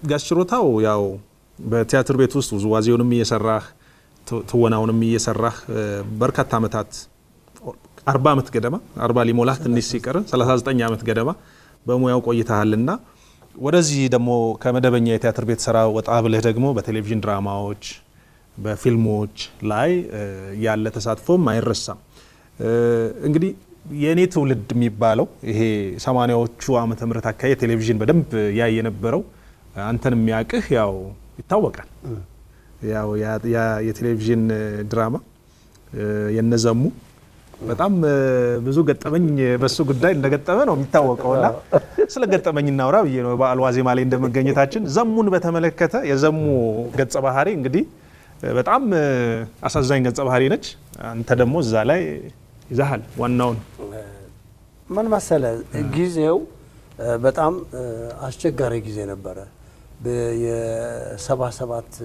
ጋሽ ችሮታው ያው በቲያትር ቤት ውስጥ ውዝዋዜውንም እየሰራህ ት- ትወናውንም እየሰራህ እ፣ በርካታ ዓመታት አርባ ዓመት ገደማ አርባ ሊሞላህ ትንሽ ሲቀር 39 ዓመት ገደማ በሙያው ቆይተሃልና ወደዚህ ደግሞ ከመደበኛ የቲያትር ቤት ስራ ወጣ ብለህ ደግሞ በቴሌቪዥን ድራማዎች፣ በፊልሞች ላይ እ፣ ያለ ተሳትፎም አይረሳም። እ፣ እንግዲህ የእኔ ትውልድ የሚባለው ይሄ ሰማኒያዎቹ ዓመተ ምህረት አካባቢ ቴሌቪዥን በደንብ ያይ የነበረው አንተን የሚያውቅህ ያው ይታወቃል። ያው ያ- ያ- የቴሌቪዥን እ፣ ድራማ እ፣ የነዘሙ በጣም እ፣ ብዙ ገጠመኝ በሱ ጉዳይ እንደገጠመ ነው የሚታወቀው እና ስለ ገጠመኝ እናውራ ብዬ ነው በዓል ዋዜማ ላይ እንደመገኘታችን። ዘሙን በተመለከተ የዘሙ ገጸ ባህሪ እንግዲህ እ፣ በጣም እ፣ አሳዛኝ ገጸ ባህሪ ነች። አንተ ደግሞ እዛ ላይ ይዛሃል ዋናውን ምን መሰለ ጊዜው እ፣ በጣም እ፣ አስቸጋሪ ጊዜ ነበረ። የ77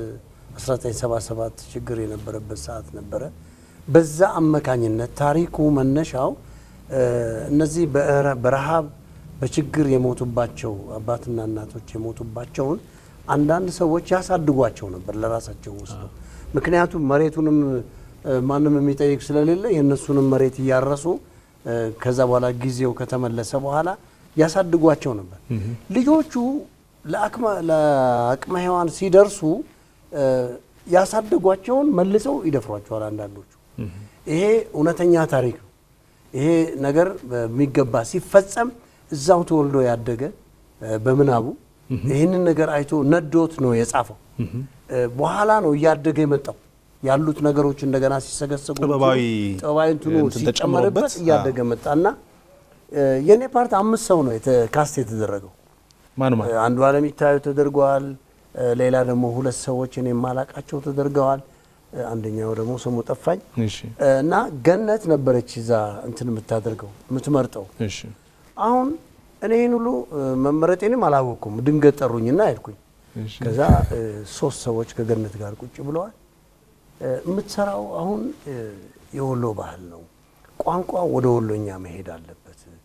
1977 ችግር የነበረበት ሰዓት ነበረ። በዛ አመካኝነት ታሪኩ መነሻው እ፣ እነዚህ በረ- በረሃብ በችግር የሞቱባቸው አባትና እናቶች የሞቱባቸውን አንዳንድ ሰዎች ያሳድጓቸው ነበር ለራሳቸው ወስዶ ምክንያቱም መሬቱንም እ፣ ማንም የሚጠይቅ ስለሌለ የእነሱንም መሬት እያረሱ እ፣ ከዛ በኋላ ጊዜው ከተመለሰ በኋላ ያሳድጓቸው ነበር። ልጆቹ ለአቅመ ለአቅመ ሔዋን ሲደርሱ እ፣ ያሳደጓቸውን መልሰው ይደፍሯቸዋል አንዳንዶቹ። ይሄ እውነተኛ ታሪክ ነው። ይሄ ነገር በሚገባ ሲፈጸም እዛው ተወልዶ ያደገ እ፣ በምናቡ ይህንን ነገር አይቶ ነዶት ነው የጻፈው። እ፣ በኋላ ነው እያደገ የመጣው ያሉት ነገሮች እንደገና ሲሰገሰጉ ጥበባዊ ጥበባዊ እንትኑ እንትን ሲጨመርበት ተጨምሮበት፣ እያደገ መጣና እ፣ የኔ ፓርት አምስት ሰው ነው የተ- ካስት የተደረገው። ማን ማን አንዱ አለም ይታዩ ተደርገዋል። እ፣ ሌላ ደግሞ ሁለት ሰዎች እኔ የማላቃቸው ተደርገዋል። እ፣ አንደኛው ደግሞ ስሙ ጠፋኝ እሺ እ፣ እና ገነት ነበረች እዛ እንትን የምታደርገው የምትመርጠው። እሺ አሁን እኔ ይህን ሁሉ እ፣ መመረጤንም አላወቅኩም። ድንገት ጠሩኝና ሄድኩኝ። እሺ ከዛ እ፣ ሶስት ሰዎች ከገነት ጋር ቁጭ ብለዋል። እ፣ የምትሰራው አሁን እ፣ የወሎ ባህል ነው፣ ቋንቋ ወደ ወሎኛ መሄድ አለበት።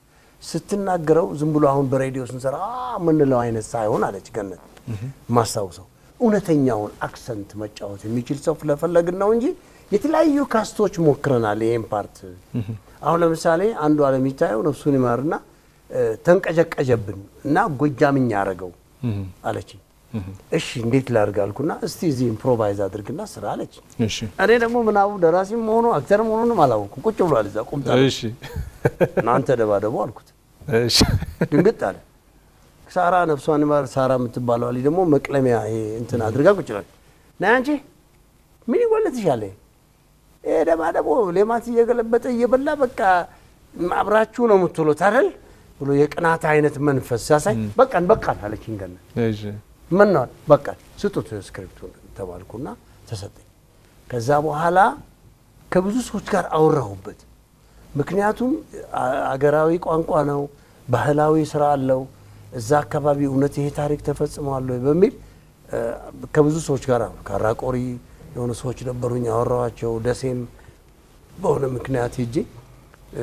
ስትናገረው ዝም ብሎ አሁን በሬዲዮ ስንሰራ አ የምንለው አይነት ሳይሆን አለች ገነት። ማስታውሰው እውነተኛውን አክሰንት መጫወት የሚችል ሰው ስለፈለግን ነው እንጂ የተለያዩ ካስቶች ሞክረናል። ይህን ፓርት አሁን ለምሳሌ አንዱ አለም ይታየው ነፍሱን ይማርና እ፣ ተንቀዠቀዠብን እና ጎጃምኛ አረገው አለችኝ። እሺ እንዴት ላድርግ አልኩና እስቲ እዚህ ኢምፕሮቫይዝ አድርግና ስራ አለች። እሺ እኔ ደግሞ ምናቡ ደራሲም መሆኑ አክተር መሆኑንም አላወኩም። ቁጭ ብሏል እዛ ቁምጣ ላይ። እሺ እናንተ ደባደቡ አልኩት። እሺ ድንግጥ አለ። ሳራ ነፍሷን ይማር ሳራ የምትባለው ልጅ ደግሞ መቅለሚያ ይሄ እንትን አድርጋ ቁጭ ብላለች። ነይ አንቺ ምን ይጎልትሻል? ይሄ ደባደቦ ሌማት እየገለበጠ እየበላ በቃ አብራችሁ ነው የምትውሉት አይደል ብሎ የቅናት አይነት መንፈስ ሲያሳይ በቃን በቃን አለችኝ ገነት። እሺ ምን ነው በቃ ስጡት ስክሪፕቱን ተባልኩና ተሰጠኝ። ከዛ በኋላ ከብዙ ሰዎች ጋር አወራሁበት። ምክንያቱም አ- አገራዊ ቋንቋ ነው፣ ባህላዊ ስራ አለው። እዛ አካባቢ እውነት ይሄ ታሪክ ተፈጽሟል ወይ በሚል እ፣ ከብዙ ሰዎች ጋር አወራሁ። ካራቆሪ የሆኑ ሰዎች ነበሩኝ አወራኋቸው። ደሴም በሆነ ምክንያት ሄጄ እ፣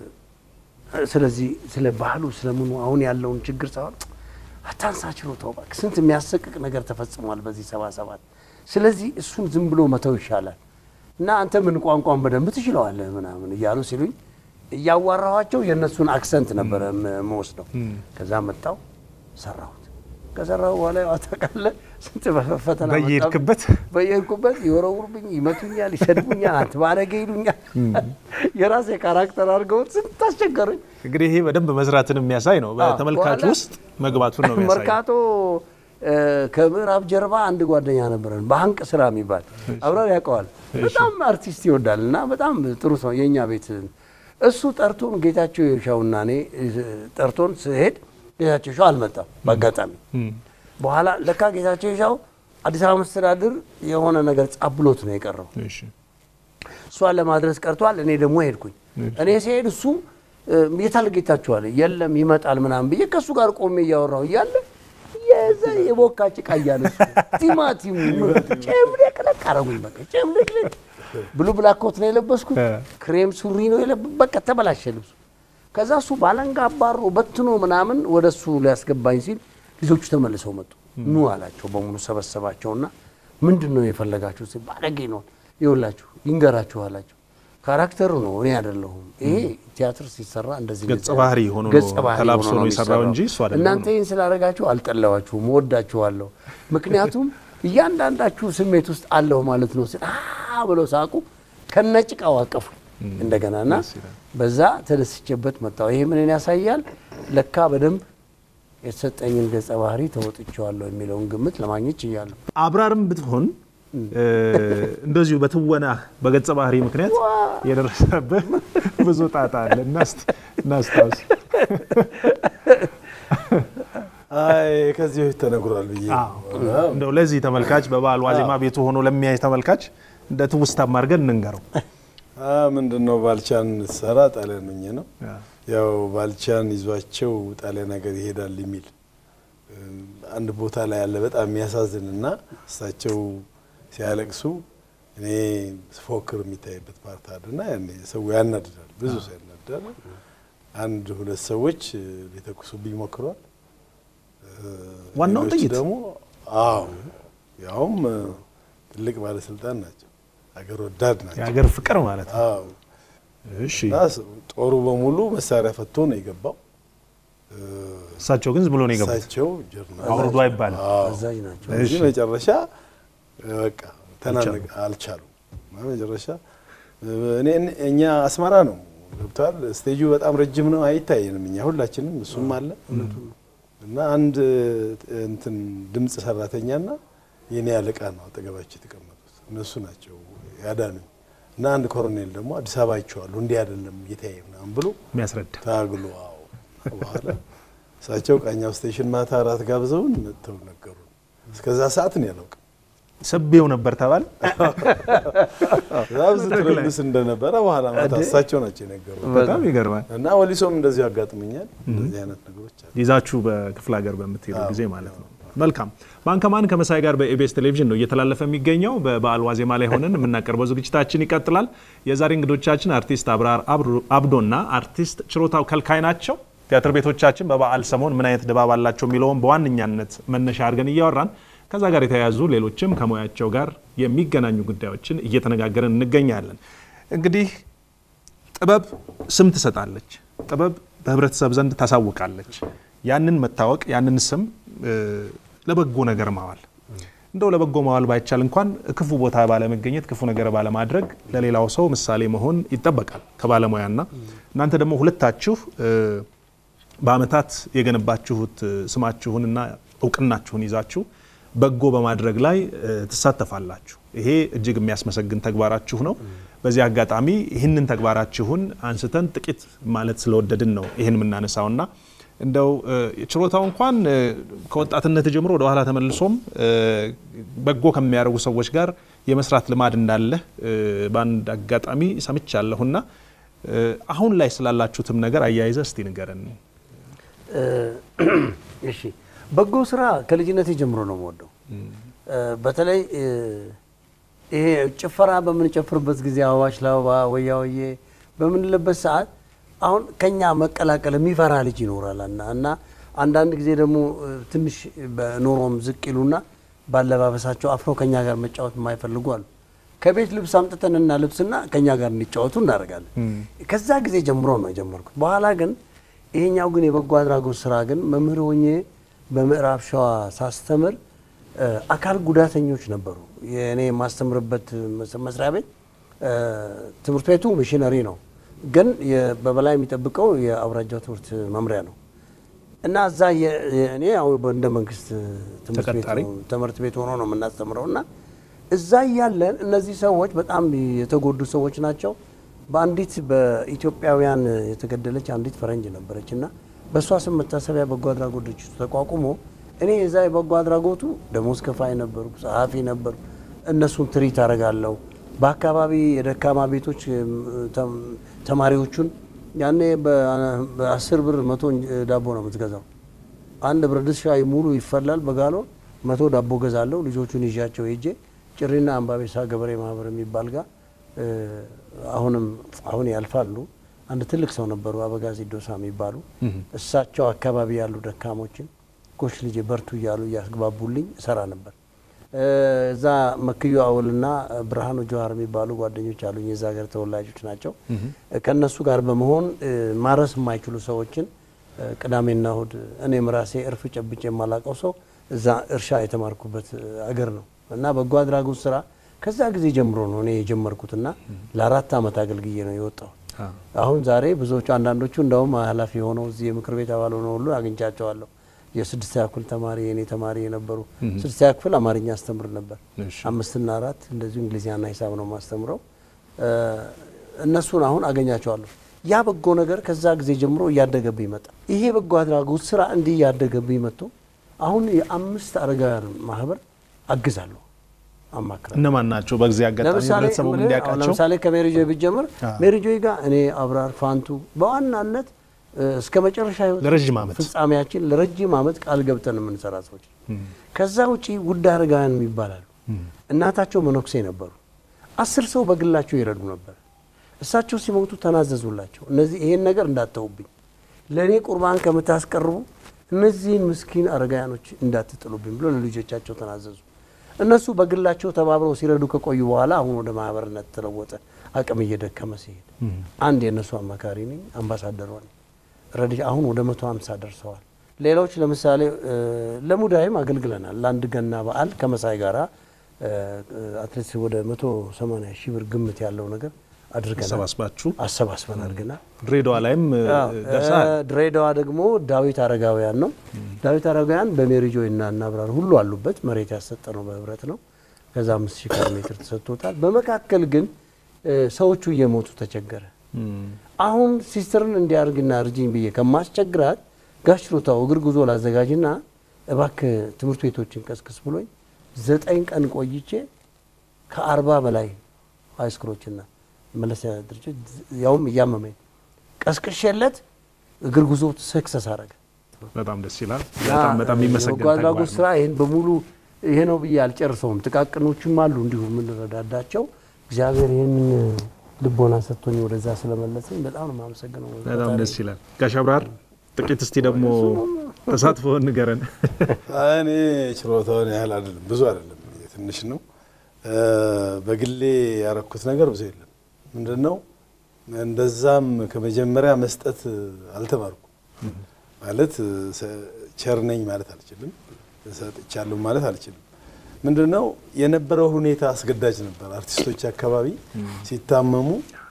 ስለዚህ ስለ ባህሉ ስለምኑ አሁን ያለውን ችግር ሳይሆን አታንሳ ችሎታው እባክህ ስንት የሚያሰቅቅ ነገር ተፈጽሟል በዚህ ሰባ ሰባት ስለዚህ እሱን ዝም ብሎ መተው ይሻላል እና አንተ ምን ቋንቋን በደንብ ትችለዋለህ ምናምን እያሉ ሲሉኝ እያዋራኋቸው የእነሱን አክሰንት ነበረ መወስደው ከዛ መጣው ሰራሁት ከሰራሁ በኋላ ያው ታውቃለህ ስንት ፈተና መጣብኝ። በየሄድክበት በየሄድኩበት ይወረውሩብኝ፣ ይመቱኛል፣ ይሰድቡኛል፣ አንተ ባለጌ ይሉኛል። የራሴ ካራክተር አድርገውት ስንት አስቸገሩኝ። እንግዲህ ይሄ በደንብ መስራትን የሚያሳይ ነው። በተመልካቹ በኋላ ውስጥ መግባቱን ነው የሚያሳይ። መርካቶ እ፣ ከምዕራብ ጀርባ አንድ ጓደኛ ነበረን በሀንቅ ስራ የሚባል አብረን ያውቀዋል። በጣም አርቲስት ይወዳል እና በጣም ጥሩ ሰው የእኛ ቤት እሱ ጠርቶን ጌታቸው የሻውና እኔ እ፣ ጠርቶን ስሄድ ጌታቸው ሻው አልመጣም በአጋጣሚ በኋላ ለካ ጌታቸው የሻው አዲስ አበባ መስተዳድር የሆነ ነገር ጻብሎት ነው የቀረው እሺ እሷን ለማድረስ ቀርቷል። እኔ ደግሞ ሄድኩኝ። እኔ ሲሄድ እሱ እ፣ የታል ጌታቸው አለ የለም ይመጣል ምናምን ብዬ ከእሱ ጋር ቆሜ እያወራሁ እያለ የዛ የቦካ ጭቃ እያለ እሱ ቲማቲም ጨምለቅለቅ አረጉኝ። በቃ ጨምለቅለቅ ብሉ ብላክ ኮት ነው የለበስኩት፣ እ። ክሬም ሱሪ ነው የለብ በቃ ተበላሸ ልብሱ። ከዛ እሱ ባለንጋ አባሮ በትኖ ምናምን ወደ እሱ ሊያስገባኝ ሲል ልጆቹ ተመልሰው መጡ። ኑ አላቸው። በሙሉ ሰበሰባቸውና ምንድን ነው የፈለጋችሁ? ሲል ባለጌ ነው ይኸውላችሁ፣ ይንገራችሁ አላቸው። ካራክተሩ ነው እኔ አይደለሁም። ይሄ ቲያትር ሲሰራ እንደዚህ ገጸ ባህሪ ሆኖ ነው ገጸ ባህሪ ተላብሶ ሆኖ ነው ነው የሰራው የሚሰራው። እንጂ እሱ አይደለም እናንተ ነው። ይህን ስላደረጋችሁ አልጠላዋችሁም፣ እወዳችኋለሁ። ምክንያቱም እያንዳንዳችሁ ስሜት ውስጥ አለሁ ማለት ነው ስል አ ብለው ሳቁ። ከነጭቃው አቀፉ እንደገና እና ደስ ይላል። በዛ ተደስቼበት መጣሁ። ይሄ ምንን ያሳያል? ለካ በደንብ የተሰጠኝን ገጸ ባህሪ ተወጥቼዋለሁ የሚለውን ግምት ለማግኘት ችያለሁ። አብራርም ብትሆን እ፣ እንደዚሁ በትወና በገጸ ባህሪ ምክንያት የደረሰብህ ብዙ ጣጣ አለ። እናስት- እናስታውስ። አይ ከዚህ በፊት ተነግሯል ብዬ ነው። እንደው ለዚህ ተመልካች በበዓል ዋዜማ ቤቱ ሆኖ ለሚያይ ተመልካች እንደ ትውስታም አድርገን እንንገረው። አ ምንድን ነው ባልቻን ሰራ ጣሊያን ሆኜ ነው ያው ባልቻን ይዟቸው ጣሊያን ሀገር ይሄዳል የሚል እ፣ አንድ ቦታ ላይ ያለ በጣም የሚያሳዝን እና እሳቸው ሲያለቅሱ እኔ ስፎክር የሚታይበት ፓርት አለና ያኔ ሰው ያናድዳል፣ ብዙ ሰው ያናድዳል። አንድ ሁለት ሰዎች እ፣ ሊተኩሱብኝ ሞክረዋል። እ፣ ዋናው ሌሎች ጥይት? ደግሞ አዎ ያውም እ፣ ትልቅ ባለስልጣን ናቸው፣ ሀገር ወዳድ ናቸው። የሀገር ፍቅር ማለት ነው። አዎ እሺ እና ጦሩ በሙሉ መሳሪያ ፈቶ ነው የገባው። እ፣ እሳቸው ግን ዝም ብሎ ነው የገቡት። እሳቸው ጀርመን አውርዶ አይባልም። አዎ። አዛዥ ናቸው። ስለዚህ እሺ። መጨረሻ እ፣ በቃ ተናነቅ አልቻሉም። እና መጨረሻ እ፣ እኔ እኔ- እኛ አስመራ ነው ገብተዋል። ስቴጁ በጣም ረጅም ነው፣ አይታየንም እኛ ሁላችንም፣ እሱም አለ እና አንድ እ፣ እንትን ድምፅ ሰራተኛና የኔ አለቃ ነው አጠገባቸው የተቀመጡት እነሱ ናቸው ያዳኑኝ። እና አንድ ኮሎኔል ደግሞ አዲስ አበባ አይቼዋለሁ እንዲህ አይደለም ጌታዬ ምናምን ብሎ የሚያስረዳ ታግሎ አዎ። በኋላ እሳቸው ቃኛው ስቴሽን ማታ አራት ጋብዘውን መጥተው ነገሩን። እስከዛ ሰዓት ነው ያላውቅም ሰቤው ነበር ተባለ። በጣም ስትረብስ እንደነበረ በኋላ ማታ እሳቸው ናቸው የነገሩ በጣም ይገርማል። እና ወሊሶም እንደዚሁ ያጋጥሙኛል። እንደዚህ አይነት ነገሮች አሉ። ይዛችሁ በክፍለ ሀገር በምትሄዱ ጊዜ ማለት ነው። መልካም ባንከማን ከመሳይ ጋር በኢቢኤስ ቴሌቪዥን ነው እየተላለፈ የሚገኘው። በበዓል ዋዜማ ላይ ሆነን የምናቀርበው ዝግጅታችን ይቀጥላል። የዛሬ እንግዶቻችን አርቲስት አብራር አብዶ- አብዶና አርቲስት ችሮታው ከልካይ ናቸው። ቲያትር ቤቶቻችን በበዓል ሰሞን ምን አይነት ድባብ አላቸው የሚለውን በዋነኛነት መነሻ አድርገን እያወራን ከዛ ጋር የተያያዙ ሌሎችም ከሙያቸው ጋር የሚገናኙ ጉዳዮችን እየተነጋገርን እንገኛለን። እንግዲህ ጥበብ ስም ትሰጣለች። ጥበብ በህብረተሰብ ዘንድ ታሳውቃለች። ያንን መታወቅ ያንን ስም እ፣ ለበጎ ነገር ማዋል እንደው ለበጎ ማዋል ባይቻል እንኳን ክፉ ቦታ ባለመገኘት ክፉ ነገር ባለማድረግ ለሌላው ሰው ምሳሌ መሆን ይጠበቃል ከባለሙያና እናንተ ደግሞ ሁለታችሁ እ፣ በአመታት የገነባችሁት እ፣ ስማችሁንና እውቅናችሁን ይዛችሁ በጎ በማድረግ ላይ እ፣ ትሳተፋላችሁ። ይሄ እጅግ የሚያስመሰግን ተግባራችሁ ነው። በዚህ አጋጣሚ ይህንን ተግባራችሁን አንስተን ጥቂት ማለት ስለወደድን ነው ይህን የምናነሳውና እንደው እ፣ ችሮታው እንኳን እ፣ ከወጣትነት ጀምሮ ወደ ኋላ ተመልሶም እ፣ በጎ ከሚያደርጉ ሰዎች ጋር የመስራት ልማድ እንዳለህ እ፣ በአንድ አጋጣሚ ሰምቻለሁና እ፣ አሁን ላይ ስላላችሁትም ነገር አያይዘ እስቲ ንገረን። እሺ በጎ ስራ ከልጅነቴ ጀምሮ ነው የምወደው። በተለይ እ፣ ይሄ ጭፈራ በምንጨፍርበት ጊዜ አበባሽ ለአበባ ወያ ወዬ በምንልበት ሰዓት አሁን ከኛ መቀላቀል የሚፈራ ልጅ ይኖራል እና እና አንዳንድ ጊዜ ደግሞ እ፣ ትንሽ በኖሮም ዝቅ ይሉና ባለባበሳቸው አፍረው ከኛ ጋር መጫወት የማይፈልጉ አሉ። ከቤት ልብስ አምጥተንና ልብስና ከኛ ጋር እንዲጫወቱ እናደርጋለን። ከዛ ጊዜ ጀምሮ ነው የጀመርኩት። በኋላ ግን ይሄኛው ግን የበጎ አድራጎት ስራ ግን መምህር ሆኜ በምዕራብ ሸዋ ሳስተምር እ፣ አካል ጉዳተኞች ነበሩ። የእኔ የማስተምርበት መስ- መስሪያ ቤት እ፣ ትምህርት ቤቱ ሚሽነሪ ነው፣ ግን የ- በበላይ የሚጠብቀው የአውራጃው ትምህርት መምሪያ ነው እና እዛ የ- የ- እኔ ያው እንደ መንግስት ትምህርት ቤት ተቀጣሪ? ነው- ትምህርት ቤት ሆኖ ነው የምናስተምረው እና እዛ እያለን እነዚህ ሰዎች በጣም የተጎዱ ሰዎች ናቸው። በአንዲት በኢትዮጵያውያን የተገደለች አንዲት ፈረንጅ ነበረች እና በእሷ ስም መታሰቢያ በጎ አድራጎት ድርጅቱ ተቋቁሞ እኔ የዛ የበጎ አድራጎቱ ደሞዝ ከፋይ ነበርኩ፣ ጸሐፊ ነበርኩ። እነሱን ትሪት አደርጋለሁ። በአካባቢ የደካማ ቤቶች እም፣ ተም- ተማሪዎቹን ያኔ በ- በአስር ብር መቶ እንጀ- ዳቦ ነው የምትገዛው። አንድ ብረት ድስት ሻይ ሙሉ ይፈላል በጋሎን መቶ ዳቦ ገዛለሁ። ልጆቹን ይዣቸው ሄጄ ጭሪና አምባቤሳ ገበሬ ማህበር የሚባል ጋር እ፣ አሁንም አሁን ያልፋሉ። አንድ ትልቅ ሰው ነበሩ አበጋዝ ዶሳ የሚባሉ እሳቸው አካባቢ ያሉ ደካሞችን ጎሽ ልጄ በርቱ እያሉ እያስግባቡልኝ እሰራ ነበር። እዛ መክዩ አወልና ብርሃኑ ጀዋር የሚባሉ ጓደኞች አሉኝ። የዛ ሀገር ተወላጆች ናቸው። ከእነሱ ጋር በመሆን ማረስ የማይችሉ ሰዎችን ቅዳሜና እሁድ እኔም ራሴ እርፍ ጨብጬ የማላቀው ሰው እዛ እርሻ የተማርኩበት አገር ነው እና በጎ አድራጎት ስራ ከዛ ጊዜ ጀምሮ ነው እኔ የጀመርኩትና ለአራት ዓመት አገልግዬ ነው የወጣው። አሁን ዛሬ ብዙዎቹ አንዳንዶቹ እንደውም ኃላፊ የሆነው እዚህ የምክር ቤት አባል ሆነው ሁሉ አግኝቻቸዋለሁ። የስድስተኛ ክፍል ተማሪ የኔ ተማሪ የነበሩ ስድስተኛ ክፍል አማርኛ አስተምር ነበር። አምስትና አራት እንደዚሁ እንግሊዝኛና ሂሳብ ነው ማስተምረው። እነሱን አሁን አገኛቸዋለሁ። ያ በጎ ነገር ከዛ ጊዜ ጀምሮ እያደገብኝ መጣ። ይሄ በጎ አድራጎት ስራ እንዲህ እያደገብኝ መጥቶ አሁን የአምስት አረጋውያን ማህበር አግዛለሁ፣ አማክራለሁ። እነማን ናቸው? በጊዜ አጋጣሚ ህብረተሰቡ እንዲያውቃቸው ለምሳሌ ከሜሪጆይ ብጀምር ሜሪጆይ ጋር እኔ አብራር ፋንቱ በዋናነት እስከ መጨረሻ ህይወት ለረጅም ዓመት ፍጻሜያችን ለረጅም ዓመት ቃል ገብተን የምንሰራ ሰዎች። ከዛ ውጪ ውድ አረጋውያን ይባላሉ። እናታቸው መነኩሴ ነበሩ። አስር ሰው በግላቸው ይረዱ ነበር። እሳቸው ሲሞቱ ተናዘዙላቸው። እነዚህ ይሄን ነገር እንዳተውብኝ ለእኔ ቁርባን ከምታስቀርቡ እነዚህን ምስኪን አረጋውያኖች እንዳትጥሉብኝ ብሎ ለልጆቻቸው ተናዘዙ። እነሱ በግላቸው ተባብረው ሲረዱ ከቆዩ በኋላ አሁን ወደ ማህበርነት ተለወጠ። አቅም እየደከመ ሲሄድ አንድ የእነሱ አማካሪ ነኝ፣ አምባሳደሯ ነኝ። ረድ አሁን ወደ መቶ ሀምሳ ደርሰዋል። ሌሎች ለምሳሌ ለሙዳይም አገልግለናል። ለአንድ ገና በዓል ከመሳይ ጋራ አትሌት ወደ መቶ ሰማንያ ሺህ ብር ግምት ያለው ነገር አድርገናል። አሰባስባችሁ አሰባስበን አድርገናል። ድሬዳዋ ላይም ደርሰናል። ድሬዳዋ ደግሞ ዳዊት አረጋውያን ነው። ዳዊት አረጋውያን በሜሪጆይ እና እናብራር ሁሉ አሉበት። መሬት ያሰጠ ነው በህብረት ነው። ከዛ አምስት ሺህ ካሬ ሜትር ተሰጥቶታል። በመካከል ግን ሰዎቹ እየሞቱ ተቸገረ። አሁን ሲስተርን እንዲያርግና እርጅኝ ብዬ ከማስቸግራት ጋሽ ሮታው እግር ጉዞ ላዘጋጅና እባክህ ትምህርት ቤቶችን ቀስቅስ ብሎኝ ዘጠኝ ቀን ቆይቼ ከአርባ በላይ ሃይስኩሎችና መለሰያ ድርጅት ያውም እያመመኝ ቀስቅሼለት እግር ጉዞ ሰክሰስ አረገ። በጣም ደስ ይላል። በጣም በጣም የሚመሰገን በጎ አድራጎት ተግባር ስራ ይህን በሙሉ ይሄ ነው ብዬ አልጨርሰውም። ጥቃቅኖችም አሉ እንዲሁ የምንረዳዳቸው። እግዚአብሔር ይህንን ልቦና ሰጥቶኝ ወደዛ ስለመለሰኝ በጣም ነው የማመሰግነው። በጣም ደስ ይላል። ጋሽ አብራር ጥቂት እስቲ ደግሞ ተሳትፎ ንገረን። እኔ ችሎታውን ያህል አይደለም፣ ብዙ አይደለም፣ ትንሽ ነው። በግሌ ያረኩት ነገር ብዙ የለም። ምንድን ነው እንደዛም ከመጀመሪያ መስጠት አልተማርኩም። ማለት ቸር ነኝ ማለት አልችልም፣ ሰጥቻለሁ ማለት አልችልም። ምንድን ነው የነበረው ሁኔታ አስገዳጅ ነበር። አርቲስቶች አካባቢ ሲታመሙ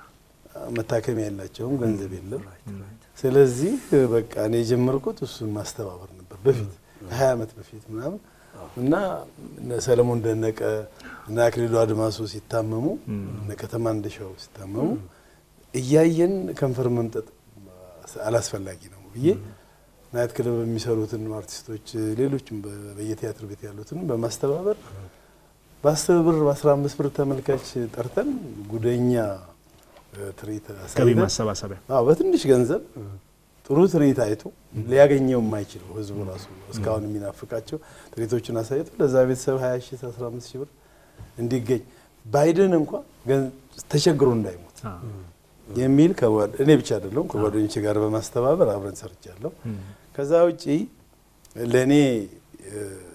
መታከሚያ የላቸውም፣ ገንዘብ የለም። ስለዚህ በቃ እኔ የጀመርኩት እሱን ማስተባበር ነበር በፊት ከሀያ ዓመት በፊት ምናምን እና እነ ሰለሞን ደነቀ እና አክሊሉ አድማሱ ሲታመሙ እነ ከተማ እንደሻው ሲታመሙ እያየን ከንፈር መምጠጥ አላስፈላጊ ነው ብዬ ናይት ክለብ የሚሰሩትን አርቲስቶች ሌሎችም በየቲያትር ቤት ያሉትን በማስተባበር በአስር ብር በአስራ አምስት ብር ተመልካች ጠርተን ጉደኛ ትርኢት ገቢ አሳይተን ማሰባሰቢያ አዎ በትንሽ ገንዘብ ጥሩ ትርኢት አይቶ ሊያገኘው የማይችለው ህዝቡ ራሱ እስካሁን የሚናፍቃቸው ትርኢቶችን አሳይቶ ለዛ ቤተሰብ 20 ሺህ 15 ሺህ ብር እንዲገኝ ባይድን እንኳ ገን- ተቸግሮ እንዳይሞት የሚል ከጓድ- እኔ ብቻ አይደለሁም ከጓደኞቼ ጋር በማስተባበር አብረን ሰርቻለሁ። ከዛ ውጪ ለእኔ እ፣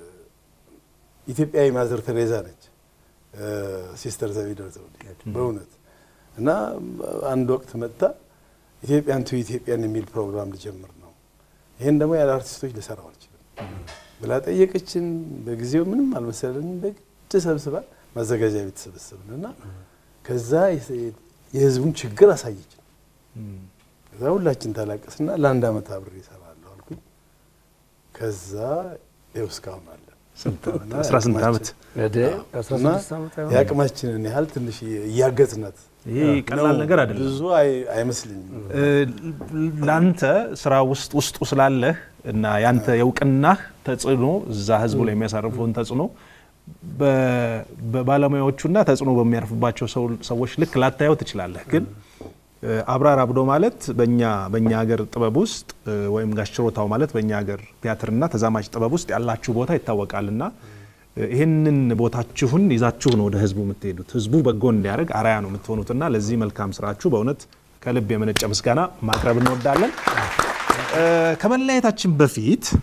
ኢትዮጵያዊ ማዘር ቴሬዛ ነች እ፣ ሲስተር ዘቢደር ዘውዴ በእውነት እና አንድ ወቅት መጥታ ኢትዮጵያን ቱ ኢትዮጵያን የሚል ፕሮግራም ልጀምር ነው፣ ይህን ደግሞ ያለ አርቲስቶች ልሰራው አልችልም ብላ ጠየቀችን። በጊዜው ምንም አልመሰለንም። በግድ ሰብስባ ማዘጋጃ ቤት ሰበሰብን እና ከዛ የህዝቡን ችግር አሳየችን። ከዛ ሁላችን ታላቀስና ለአንድ ዓመት አብሬ እሰራለሁ አልኩኝ። ከዛ ይኸው እስካሁን አለ እና 18 ዓመት ወደ 16 እና ዓመት አይሆንም? የአቅማችንን ያህል ትንሽ እያገዝናት ይሄ ቀላል ነው። ነገር አይደለም። ብዙ አይ- አይመስልኝም። እ፣ ለአንተ ስራ ውስጥ ውስጡ ስላለህ እና ያንተ የእውቅናህ ተጽዕኖ እዛ ህዝቡ ላይ የሚያሳርፈውን ተጽዕኖ በ- በባለሙያዎቹና ተጽዕኖ በሚያርፍባቸው ሰው- ሰዎች ልክ ላታየው ትችላለህ። ግን እ፣ አብራር አብዶ ማለት በእኛ በእኛ ሀገር ጥበብ ውስጥ እ፣ ወይም ጋሽ ችሮታው ማለት በእኛ ሀገር ቲያትርና ተዛማጅ ጥበብ ውስጥ ያላችሁ ቦታ ይታወቃልና እ፣ ይህንን ቦታችሁን ይዛችሁ ነው ወደ ህዝቡ የምትሄዱት። ህዝቡ በጎ እንዲያደርግ አርአያ ነው የምትሆኑትና ለዚህ መልካም ስራችሁ በእውነት ከልብ የመነጨ ምስጋና ማቅረብ እንወዳለን። እ፣ ከመለያየታችን በፊት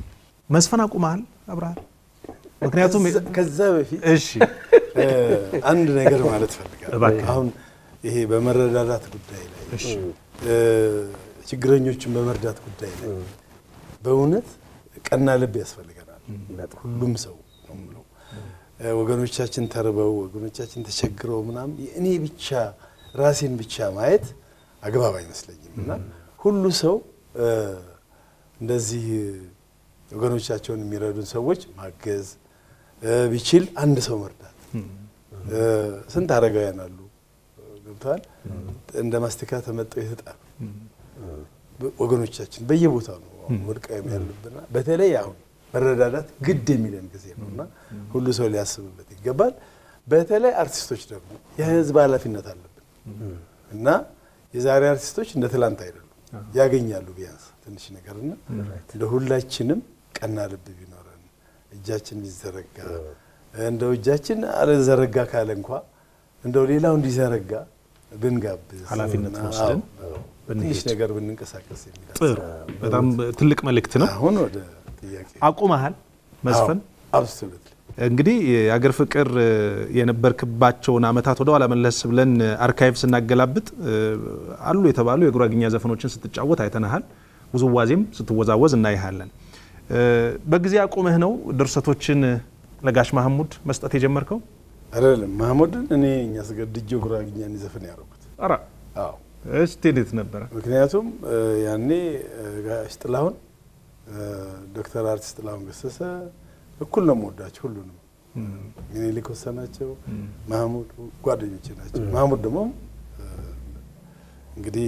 መስፈን አቁመሃል አብርሃል? ምክንያቱም ከዛ- ከዛ በፊት እሺ እ፣ አንድ ነገር ማለት ፈልጋለሁ። እባክህ። አሁን ይሄ በመረዳዳት ጉዳይ ላይ እ፣ ችግረኞችን በመርዳት ጉዳይ ላይ በእውነት ቀና ልብ ያስፈልገናል። ሁሉም ሰው ነው የምለው። እ፣ ወገኖቻችን ተርበው ወገኖቻችን ተቸግረው ምናምን እኔ ብቻ ራሴን ብቻ ማየት አግባብ አይመስለኝም እና ሁሉ ሰው እ፣ እንደዚህ ወገኖቻቸውን የሚረዱን ሰዎች ማገዝ እ፣ ቢችል አንድ ሰው መርዳት እ፣ ስንት አረጋውያን አሉ ገብተዋል እንደ ማስቲካ ተመጠው የተጣሉ ወገኖቻችን በየቦታው ነው አሁን ወድቀው ያሉብና በተለይ አሁን መረዳዳት ግድ የሚለን ጊዜ ነው እና ሁሉ ሰው ሊያስብበት ይገባል። በተለይ አርቲስቶች ደግሞ የህዝብ ኃላፊነት አለብን እና የዛሬ አርቲስቶች እንደ ትላንት አይደሉም። ያገኛሉ ቢያንስ ትንሽ ነገርና እንደ ሁላችንም ቀና ልብ ቢኖረን እጃችን ቢዘረጋ እንደው እጃችን አልዘረጋ ካለ እንኳ እንደው ሌላው እንዲዘረጋ ብንጋብዝ ኃላፊነት አዎ፣ ወስደን አዎ፣ ብንሄድ። ትንሽ ነገር ብንንቀሳቀስ የሚል ጥሩ፣ በጣም ትልቅ መልእክት ነው። አሁን ወደ ጥያቄ አቁመሃል መስፈን? አብሶሉት እንግዲህ የአገር ፍቅር እ፣ የነበርክባቸውን አመታት ወደ ኋላ መለስ ብለን አርካይቭ ስናገላብጥ እ፣ አሉ የተባሉ የጉራግኛ ዘፈኖችን ስትጫወት አይተናሃል። ውዝዋዜም ስትወዛወዝ እናይሃለን። እ፣ በጊዜ አቁመህ ነው ድርሰቶችን ለጋሽ ማህሙድ መስጠት የጀመርከው? አይደለም ማህሙድን እኔ እኛ አስገድጄው ጉራግኛን ይዘፍን ያደረጉት። ኧረ አዎ እስቲ እንዴት ነበረ? ምክንያቱም እ፣ ያኔ እ፣ ጋሽ ጥላሁን እ፣ ዶክተር አርቲስት ጥላሁን ገሰሰ እኩል ነው የምወዳቸው ሁሉንም። ሚኒሊክ ወሰናቸው፣ ማህሙድ ጓደኞቼ ናቸው። ማህሙድ ደግሞ እ፣ እንግዲህ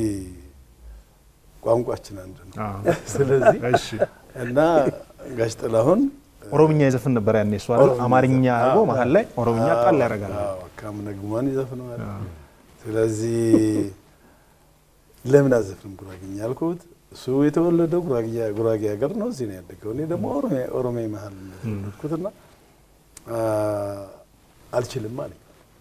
ቋንቋችን አንድ ነው። አዎ። ስለዚህ እሺ እና ጋሽ ጥላሁን ኦሮምኛ ይዘፍን ነበር ያኔ እሱ አይደል? አማርኛ አድርጎ አዎ። መሀል ላይ ኦሮምኛ ጣል ያደርጋል። አዎ፣ ካምነግሟን ይዘፍነዋል። ስለዚህ ለምን አዘፍንም ጉራግኛ ያልኩት እሱ የተወለደው ጉራግኛ ጉራጌ ሀገር ነው፣ እዚህ ነው ያደገው። እኔ ደግሞ ኦሮሚያ ኦሮሚያ መሀል ነው የተወለድኩትና አ፣ አልችልም አለኝ።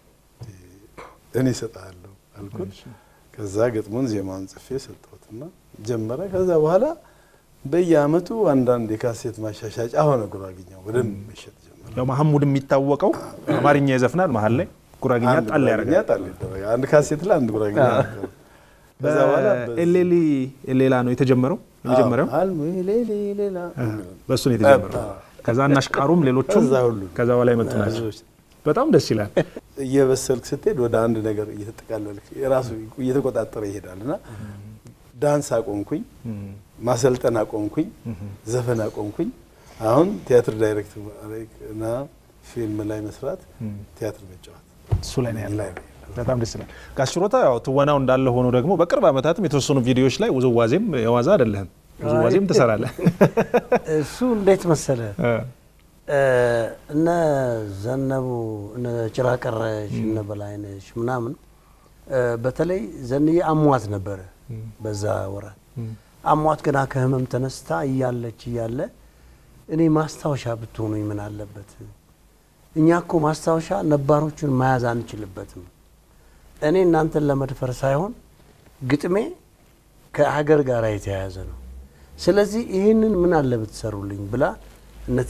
እኔ እሰጥሃለሁ አልኩት። ከዛ ግጥሙን ዜማውን ጽፌ ሰጠሁትና ጀመረ። ከዛ በኋላ በየአመቱ አንዳንድ የካሴት ማሻሻጫ ሆነ ጉራግኛው በደንብ መሸጥ ጀመረ። ያው ማህሙድ የሚታወቀው አማርኛ ይዘፍናል፣ መሀል ላይ ጉራግኛ አንድ ጣል ጉራግኛ ያደርጋል። ጣል ይደረጋል። አንድ ካሴት ላይ አንድ ጉራግኛ ነበር። ከዛ በኋላ በዚህ- ኤሌሊ ሌላ ነው የተጀመረው የመጀመሪያው አዎ፣ አልሙ ሌሊ ሌላ በእሱ ነው የተጀመረው። አዎ። ከዛ እናሽቃሩም ሌሎቹም ከዛ ሁሉ ከዛ በኋላ የመጡ ናቸው። ብዙዎች በጣም ደስ ይላል። እየበሰልክ ስትሄድ ወደ አንድ ነገር እየተጠቃለልክ የራሱ እየተቆጣጠረ ይሄዳል እና ዳንስ አቆምኩኝ፣ ማሰልጠን አቆምኩኝ፣ ዘፈን አቆምኩኝ። አሁን ቲያትር ዳይሬክት ማድረግ እና ፊልም ላይ መስራት፣ ቲያትር መጫወት እሱ ላይ ነው ያለው። ላይ ነው። በጣም ደስ ይላል። ጋሽ ችሮታ ያው ትወናው እንዳለ ሆኖ ደግሞ በቅርብ ዓመታትም የተወሰኑ ቪዲዮዎች ላይ ውዝዋዜም የዋዛ አይደለህም፣ ውዝዋዜም ትሰራለህ። እሱ እንዴት መሰለ እ፣ እነ ዘነቡ እነ ጭራቀረሽ እነ በላይነሽ ምናምን እ፣ በተለይ ዘንዬ አሟት ነበረ በዛ ወራት አሟት ገና ከህመም ተነስታ እያለች እያለ እኔ ማስታወሻ ብትሆኑኝ ምን አለበት? እኛ እኮ ማስታወሻ ነባሮቹን መያዝ አንችልበትም። እኔ እናንተን ለመድፈር ሳይሆን ግጥሜ ከሀገር ጋር የተያያዘ ነው። ስለዚህ ይህንን ምን አለ ብትሰሩልኝ ብላ እነቲ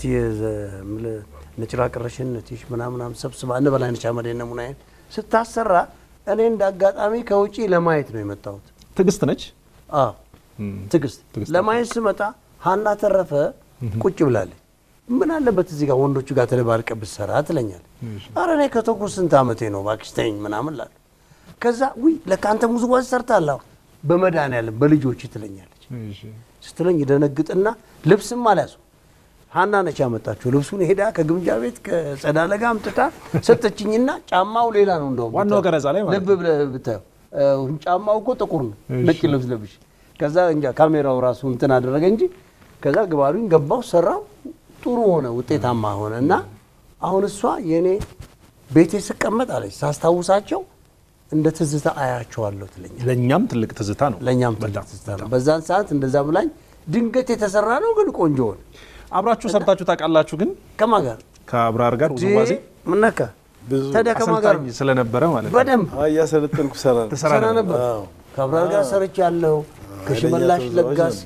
ነጭራ ቅረሽን ነቲሽ ምናምናም ሰብስባ እነ በላይነች አመዴ እነ ሙናዬን ስታሰራ እኔ እንደ አጋጣሚ ከውጪ ለማየት ነው የመጣሁት። ትዕግስት ነች። አዎ ትዕግስት ትዕግስት ለማየት ስመጣ ሀና ተረፈ ቁጭ ብላለች። ምን አለበት እዚህ ጋር ወንዶቹ ጋር ተደባልቀ ብትሰራ ትለኛለች። አረ እኔ ከተኩ ስንት ዓመቴ ነው እባክሽ ተይኝ ምናምን ላለሁ። ከዛ ውይ ለካ አንተ ውዝዋዜ ሰርታለህ በመድኃኒዓለም በልጆች ትለኛለች። ስትለኝ ደነግጥና ልብስም አልያዙ ሀና ነች ያመጣችሁ ልብሱን ሄዳ ከግምጃ ቤት ከጸዳለ ጋር አምጥታ ሰጠችኝና ጫማው ሌላ ነው እንደውም ዋናው ቀረጻ ላይ ማለት ልብ ብለህ ብታየው እ፣ ጫማው እኮ ጥቁር ነው ነጭ ልብስ ለብሽ ከዛ እንጃ ካሜራው ራሱ እንትን አደረገ እንጂ ከዛ ግባሉኝ ገባው ሰራው ጥሩ ሆነ ውጤታማ ሆነ እና አሁን እሷ የእኔ ቤቴ ስቀመጥ አለች ሳስታውሳቸው እንደ ትዝታ አያቸዋለሁ ትለኛል ለእኛም ትልቅ ትዝታ ነው። ለእኛም ትልቅ በጣም ትዝታ ነው በዛን ሰዓት እንደዛ ብላኝ ድንገት የተሰራ ነው ግን ቆንጆ ሆነ አብራችሁ ሰርታችሁ ታውቃላችሁ? ግን ከማ ጋር ከአብራር ጋር ውዝዋዜ ምን ነካ ብዙ ታዲያ ከማ ጋር አሰልጣኝ ስለነበረ ማለት ነው። በደንብ አዎ፣ እያሰለጠንኩ ሰራ ትሰራ ሰራ ነበር አዎ። ከአብራር ጋር ሰርቻለሁ ከሽመላሽ ኃይለኛ ለጋስ ተወዛዋዥ ነበርኩ።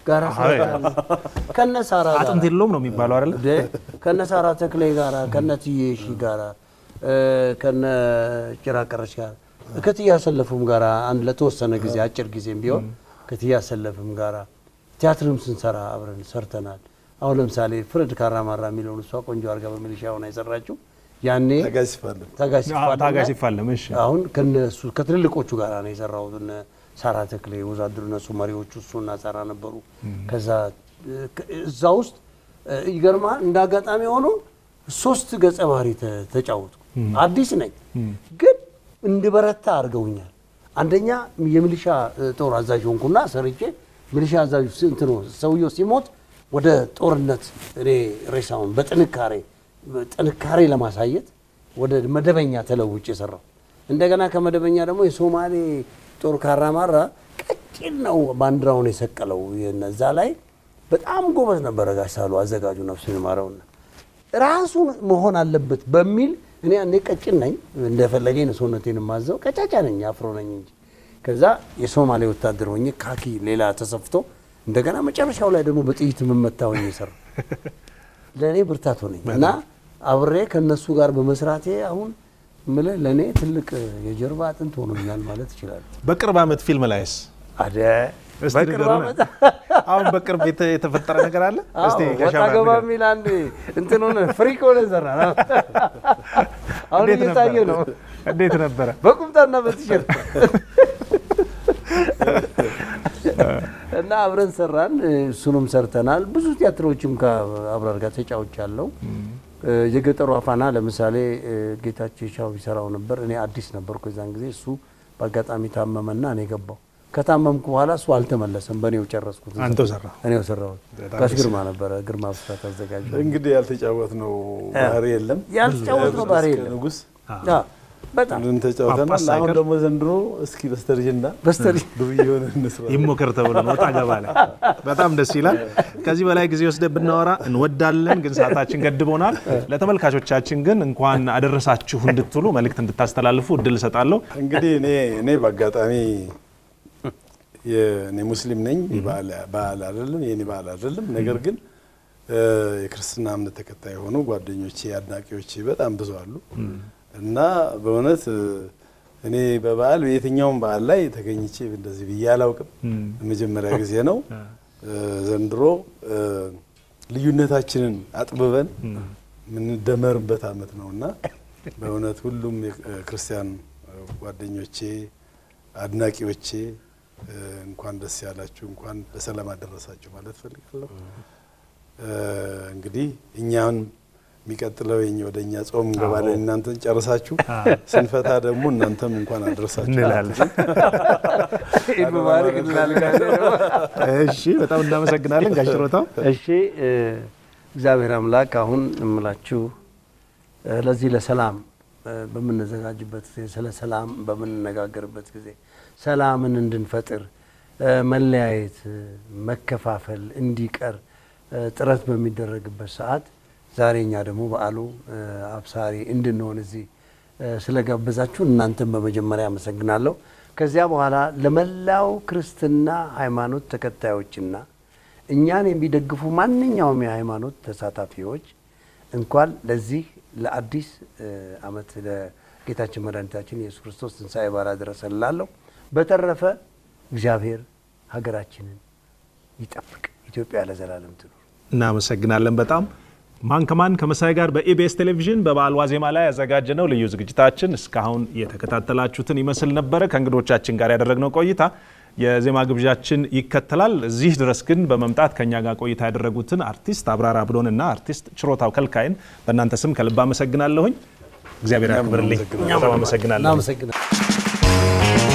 ጋራ ሰርተናል። ከነ ሳራ ጋራ አጥንት የለውም ነው የሚባለው አይደለ? እንደ ከነ ሳራ ተክሌ ጋራ ከነ ትዬ ሺ ጋራ እ፣ ከነ ጭራቀረች ጋር ከትያ ሰለፉም ጋራ አንድ ለተወሰነ ጊዜ አጭር ጊዜም ቢሆን ከትያ ሰለፍም ጋራ ቲያትርም ስንሰራ አብረን ሰርተናል። አሁን ለምሳሌ ፍርድ ካራማራ የሚለውን እሷ ቆንጆ አድርጋ በሚሊሻ ሆና የሰራችው ያኔ ታጋይ ሲፋለም ታጋይ ሲፋለም ታጋይ ላይ ሲፋለም እሺ። አሁን ከነሱ ከትልልቆቹ ጋር ነው የሰራሁት። እነ ሳራ ተክሌ ወዛድሩ እነሱ መሪዎቹ እሱና ሳራ ነበሩ። ከዛ እ፣ ከ- እዛ ውስጥ እ፣ ይገርማል እንደ አጋጣሚ ሆኖ ሶስት ገጸ ባህሪ ተ- ተጫወቱ። አዲስ ነኝ ግን እንድበረታ አድርገውኛል። አንደኛ የሚሊሻ እ፣ ጦር አዛዥ ሆንኩና ሰርቼ ሚሊሻ አዛዥ ስ- እንትኑ ሰውየው ሲሞት ወደ ጦርነት እኔ ሬሳውን በጥንካሬ ጥንካሬ ለማሳየት ወደ መደበኛ ተለውጭ የሰራው እንደገና ከመደበኛ ደግሞ የሶማሌ ጦር ካራማራ ቀጭን ነው ባንዲራውን የሰቀለው እዛ ላይ በጣም ጎበዝ ነበረ ጋሽ ሳሉ አዘጋጁ ነፍሱን ይማረውና ራሱን መሆን አለበት በሚል እኔ ያኔ ቀጭን ነኝ እንደፈለገኝ ነው ሰውነቴን የማዘው ቀጫጫ ነኝ አፍሮ ነኝ እንጂ ከዛ የሶማሌ ወታደር ሆኜ ካኪ ሌላ ተሰፍቶ እንደገና መጨረሻው ላይ ደግሞ በጥይት የምመታ ሆኜ የሰራው ለእኔ ብርታት ሆነኝ እና አብሬ ከነሱ ጋር በመስራቴ አሁን ምልህ ለእኔ ትልቅ የጀርባ አጥንት ሆኖኛል ማለት ይችላል። በቅርብ ዓመት ፊልም ላይስ አደ እስቲ በቅርብ ንገሩን። ዓመት አሁን በቅርብ የተ- የተፈጠረ ነገር አለ? እስቲ አዎ፣ ወጣ ከሻማ ገባ ንገሩን። የሚል አንድ እንትን ሆነ ፍሪክ ሆነ ሰራ አሁን እንዴት እየታየ ነበረ? ነው እንዴት ነበረ? በቁምጣና በቲሸርት እና አብረን ሰራን። እሱንም ሰርተናል። ብዙ ቲያትሮችም ከአብራር ጋር ተጫውቻለሁ። የገጠሩ አፋና ለምሳሌ ጌታቸው ሻው ይሰራው ነበር። እኔ አዲስ ነበርኩ የዛን ጊዜ። እሱ በአጋጣሚ ታመመና እኔ ገባው። ከታመምኩ በኋላ እሱ አልተመለሰም፣ በእኔው ጨረስኩት። አንተው ሰራ። እኔው ሰራሁት። ጋሽ ግርማ ነበረ፣ ግርማ ብስራት አዘጋጅ። እንግዲህ ያልተጫወት ነው ባህሪ የለም ያልተጫወትነው ባህሪ እስከ የለም። ንጉስ አዎ፣ በጣም ሁሉን ተጫውተናል። ጳጳስ አሁን ሳይቀር። ደግሞ ዘንድሮ እስኪ በስተርጅና በስተሪ ዱርዬ የሆነ እንስራ። ይሞከር ተብሎ ነው ወጣ ገባ ላይ። በጣም ደስ ይላል። ከዚህ በላይ ጊዜ ወስደን ብናወራ እንወዳለን፣ ግን ሰዓታችን ገድቦናል። ለተመልካቾቻችን ግን እንኳን አደረሳችሁ እንድትሉ መልእክት እንድታስተላልፉ እድል እሰጣለሁ። እንግዲህ እኔ እኔ በአጋጣሚ የእኔ ሙስሊም ነኝ። የበዓል በዓል አይደለም የኔ በዓል አይደለም። ነገር ግን እ የክርስትና እምነት ተከታይ የሆኑ ጓደኞቼ አድናቂዎቼ በጣም ብዙ አሉ እና በእውነት እ እኔ በበዓል በየትኛውም በዓል ላይ ተገኝቼ እንደዚህ ብዬ አላውቅም። የመጀመሪያ ጊዜ ነው። እ ዘንድሮ እ ልዩነታችንን አጥብበን የምንደመርበት ዓመት ነው እና በእውነት ሁሉም የክርስቲያን ጓደኞቼ አድናቂዎቼ እ እንኳን ደስ ያላችሁ፣ እንኳን በሰላም አደረሳችሁ ማለት ፈልጋለሁ። እ እንግዲህ እኛን የሚቀጥለው የኛ ወደ እኛ ጾም እንገባለን። እናንተን ጨርሳችሁ ስንፈታ ደግሞ እናንተም እንኳን አደረሳችሁ እንላለን። ኢድ ሙባረክ እንላለን። እሺ፣ በጣም እናመሰግናለን ጋሽ ችሮታው። እሺ እ እግዚአብሔር አምላክ አሁን እምላችሁ እ ለዚህ ለሰላም እ በምንዘጋጅበት ጊዜ ስለ ሰላም በምንነጋገርበት ጊዜ ሰላምን እንድንፈጥር እ መለያየት፣ እ መከፋፈል እንዲቀር እ ጥረት በሚደረግበት ሰዓት ዛሬ እኛ ደግሞ በዓሉ እ አብሳሪ እንድንሆን እዚህ እ ስለጋበዛችሁ እናንተም በመጀመሪያ አመሰግናለሁ። ከዚያ በኋላ ለመላው ክርስትና ሃይማኖት ተከታዮችና እኛን የሚደግፉ ማንኛውም የሃይማኖት ተሳታፊዎች እንኳን ለዚህ ለአዲስ እ ዓመት ለጌታችን መድኃኒታችን ኢየሱስ ክርስቶስ ትንሣኤ በዓል አደረሰን እላለሁ። በተረፈ እግዚአብሔር ሀገራችንን ይጠብቅ። ኢትዮጵያ ለዘላለም ትኑር። እናመሰግናለን በጣም ማን ከማን ከመሳይ ጋር በኢቢኤስ ቴሌቪዥን በበዓል ዋዜማ ላይ ያዘጋጀነው ልዩ ዝግጅታችን እስካሁን የተከታተላችሁትን ይመስል ነበረ። ከእንግዶቻችን ጋር ያደረግነው ቆይታ የዜማ ግብዣችን ይከተላል። እዚህ ድረስ ግን በመምጣት ከኛ ጋር ቆይታ ያደረጉትን አርቲስት አብራራ ብሎንና አርቲስት ችሮታው ከልካይን በእናንተ ስም ከልብ አመሰግናለሁኝ። እግዚአብሔር ያክብርልኝ። በጣም አመሰግናለሁ። እናመሰግናለን።